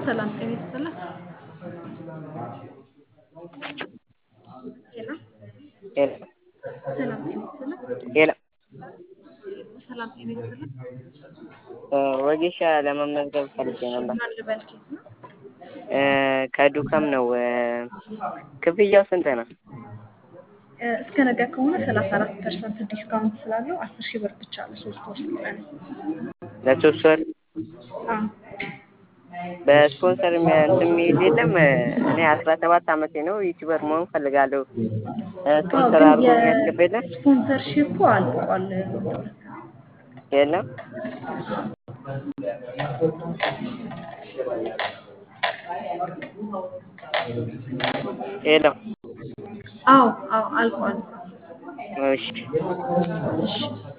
ሰላም ጤና ይስጥልን። ሄሎ ሄሎ ሰላም ጤና ይስጥልን። ሄሎ ሰላም ጤና ይስጥልን። ወጌሻ ለመመዝገብ ፈልጌ ነበር። ማን ልበል? ኬት ነው? እ ከዱከም ነው። እ ክፍያው ስንት ነው? እ እስከ ነገ ከሆነ ሰላሳ አራት ፐርሰንት ዲስካውንት ስላለው አስር ሺህ ብር ብቻ ለሶስት ወር ስልጠና። ለሶስት ወር አዎ በስፖንሰር የሚያ- እንትን የሚይዝ የለም። እኔ አስራ ሰባት አመቴ ነው። ዩቲዩበር መሆን ፈልጋለሁ። እ አዎ ስፖንሰር ግን አድርጎ የሚያስገባ የለም የስፖንሰርሺፑ አልቋል። የለም። ሄሎ አዎ አዎ አልቋል። እሺ እሺ